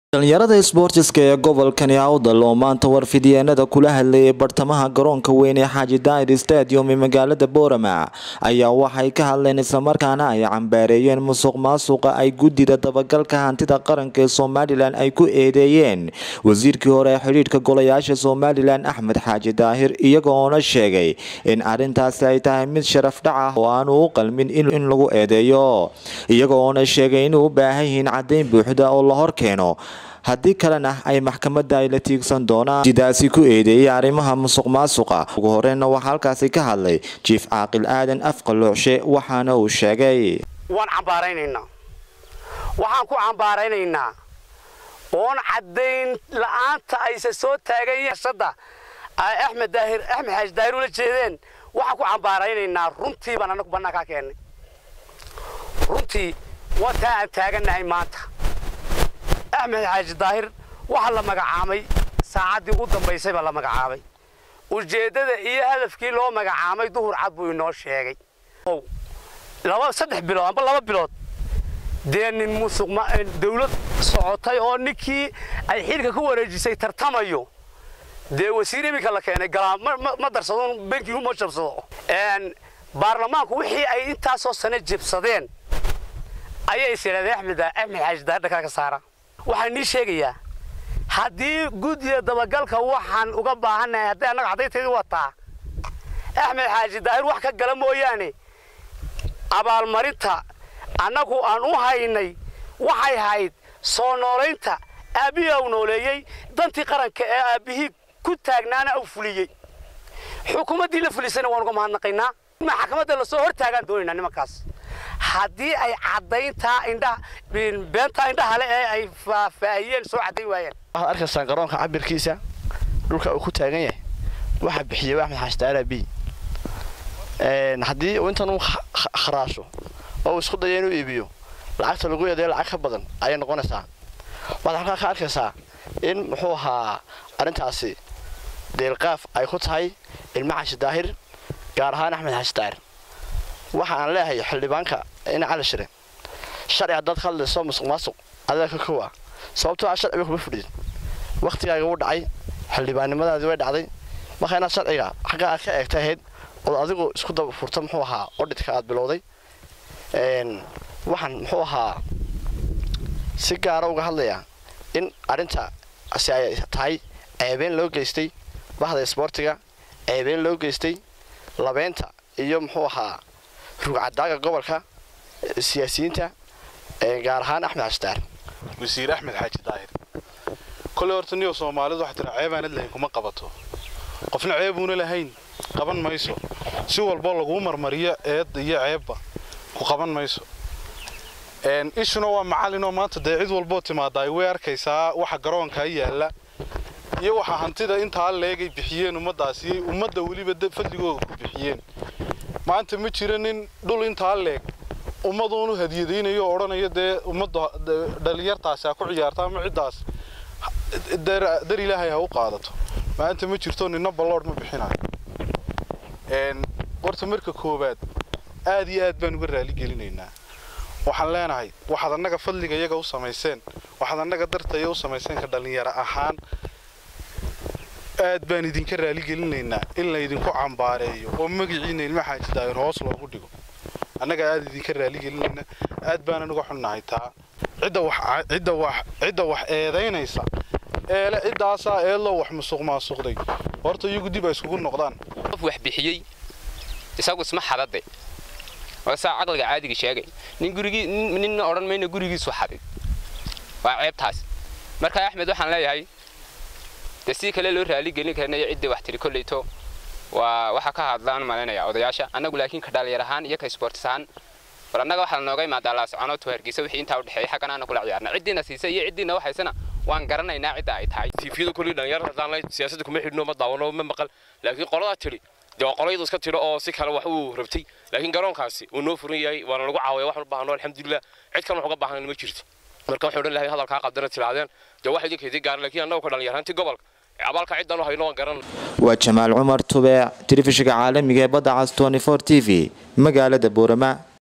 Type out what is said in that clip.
dhalinyarada isboortiska ee gobolkani awdal oo maanta warfidyeennada kula hadlayay bartamaha garoonka weyn ee xaaji daa'ir stadium ee magaalada boorama ayaa waxay ka hadleen islamarkaana ay cambaareeyeen musuq maasuqa ay guddida dabagalka hantida qaranka ee somalilan ay ku eedeeyeen wasiirkii hore ee xidhiidhka golayaasha somalilan axmed xaaji daahir iyaga oona sheegay in arrintaasi ay tahay mid sharaf dhac ah oo aanu u qalmin in lagu eedeeyo iyaga oona sheegay inay u baahan yihiin caddayn buuxda oo la hor keeno haddii kalena ay maxkamadda ay la tiigsan doonaan sidaasi ku eedeeyay arrimaha musuq maasuqa ugu horeyna waxaa halkaasi ka hadlay jiif caaqil aadan afqaloocshe waxaana uu sheegay waan cambaaraynaynaa waxaan ku cambaaraynaynaa oon caddayn la-aanta ayse soo taagan yashada ay axmed daahir axmed xaaji daahir ula jeedeen waxaan ku cambaaraynaynaa runtii baan anagu bannaankaa keennay runtii waa taa aan taagannahay maanta axmed xaaji daahir waxaa la magacaamay saacaddii ugu dambaysay baa la magacaabay ujeeddada iyo hadafkii loo magacaamay duhur cad buu inoo sheegay laba saddex bilood amba laba bilood dee nin musuq dawlad socotay oo ninkii ay xilka ku wareejisay tartamayo dee wasiir iminka la keenay galaa ma darsado bankigu ma jabsado baarlamaanku wixii ay intaasoo sane jebsadeen ayay is yidhahdeen axmed axmed xaaji daahir dhakaa ka saara waxaan nii sheegayaa haddii guddiga dabagalka waxaan uga baahannahay haddii annaga caddayntaydii wataa axmed xaaji daahir wax ka gala mooyaane abaalmarinta annagu aan u haynay waxay hayd soo noolaynta aabbihii au nooleeyey dantii qaranka ee aabbihii ku taagnaana au fuliyey xukuumaddii la fulisayna waan uga mahadnaqaynaa maxkamadda lasoo hor taagaan doonaynaa nimankaas haddii ay caddayntaa indhaha beentaa indhaha le ee ay faahfaahiyeen soo caddayn waayeen waxaad arkaysaan garoonka cabirkiisa dhulka uu ku taagan yahay waxaa bixiyey axmed xaaji daara b haddii uu intan uu kharaasho oo uu isku dayo inuu iibiyo lacagta lagu yeedayo lacag ka badan ayay noqonaysaa waxaad halkaa ka arkaysaa in muxuu ahaa arrintaasi deelqaaf ay ku tahay ilma xaaji daahir gaar ahaan axmed xaaji daahir waxa aan leeyahay xildhibaanka ina cali shire sharci haddaad ka hadlayso musuq maasuq adaa ka kowa sababtoo aa sharciga kuma fudhid wakhtigaaga wuu dhacay xildhibaannimadaadii way dhacday marka inaad sharciga xagga aad ka eegta ahayd ood adigu isku daba furta muxuu ahaa odhidka aad bilowday waxaan muxuu ahaa si gaara uga hadlayaa in arrintaasi ay tahay ceebeen loo geystay bahda isboortiga ceebeen loo geystay labeynta iyo muxuu ahaa rugcadaaga gobolka siyaasiyiinta gaar ahaan axmed xaaji daahir wasiir axmed xaaji daahir koley horta niyo soomaalidu waxay tira ceebaanad lahayn kuma qabato qofna ceebuuna lahayn qaban mayso si walboo laguu marmariyo eed iyo ceebba ku qaban mayso ishuna waa macalinoo maanta dee cid walboo timaadaa way arkaysaa waxa garoonkaa yaalla iyo waxa hantida intaa leegay bixiyeen ummaddaasi ummadda weliba fadligooga ku bixiyeen maanta ma jira nin dhul intaa leeg ummaduunu hadiyadaynayo oo odhanayo dee ummadda dhalinyartaasi ha ku ciyaarta ama ciddaas dar ilaahay ha u qaadato maanta ma jirto ninna balloodh ma bixinayo horta marka koowaad aad iyo aad baan uga raaligelinaynaa waxaan leenahay waxaad annaga fadliga iyaga u samayseen waxaad annaga dartaya u samayseen ka dhallinyaro ahaan aad baan idinka raaligelinaynaa in laydinku cambaareeyo oo magaciina ilma xaaji daahir hoos loogu dhigo annaga aad idinka raaligelinayna aad baanan uga xunnahay taa cidda wax eedaynaysa eele ciddaasaa eedloo wax musuq maasuqday horta iyagu dib ay iskugu noqdaan qof wax bixiyey isagu isma xadade waa saa caqliga caadiga sheegay nin gurigii ninna odhan mayna gurigiisu xaday waa ceebtaas marka axmed waxaan leeyahay dee si kale loo raaligelin karnayo ciddii wax tiri kolleyto waa waxa ka hadlaan malaynayaa odayaasha annagu laakiin ka dhalinyar ahaan iyo ka isboortis ahaan bal annaga waxaa lanooga imaadaa laasoconooto hargeysa wixii intaa u dhexeeyay xaggan aana kula ciyaarna ciddiina siisa iyo ciddiina waxaysana waan garanaynaa cidda ay tahay tiifiyada kulli dhalinyar haddaan lahayn siyaasadda kuma xidhno ma daawano ma maqal laakiin qoladaa tidhi dee waa qolayadu iska tidho oo si kale wax uu rabtay laakiin garoonkaasi uu noo furan yahay waana lagu caawaya waxaan u baahno alxamdulilah cid kale wax uga baahan ma jirto marka waxaan odhan lahay hadalkaa qabdana tiraadeen dee wax idinka idin gaaran laakiin annagu ka dhalinyaraantii gobolka abaalka ciddaan u hayno waan garan waa jamaal cumar tube telefishinka caalamiga ee badda cas t v magaalada boorama